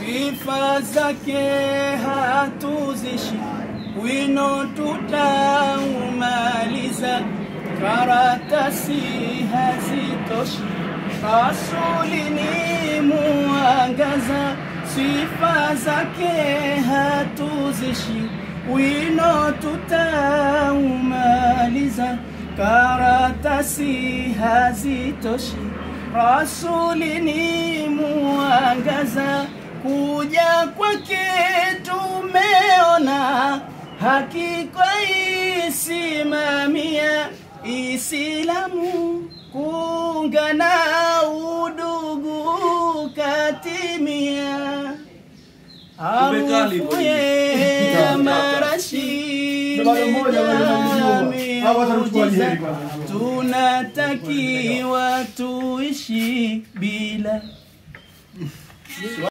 sifa zake hatuzishi, wino tutaumaliza, karatasi hazitoshi, rasuli ni muangaza, sifa zake hatuzishi, wino tutaumaliza, karatasi hazitoshi rasuli ni muangaza, kuja kwake tumeona, hakika isimamia Isilamu, kuungana udugu katimia, harufu ya marashi Bado mmoja bado tunamjua. Hawa watamchukua miujiza, Nyeri kwanza. tunatakiwa tuishi bila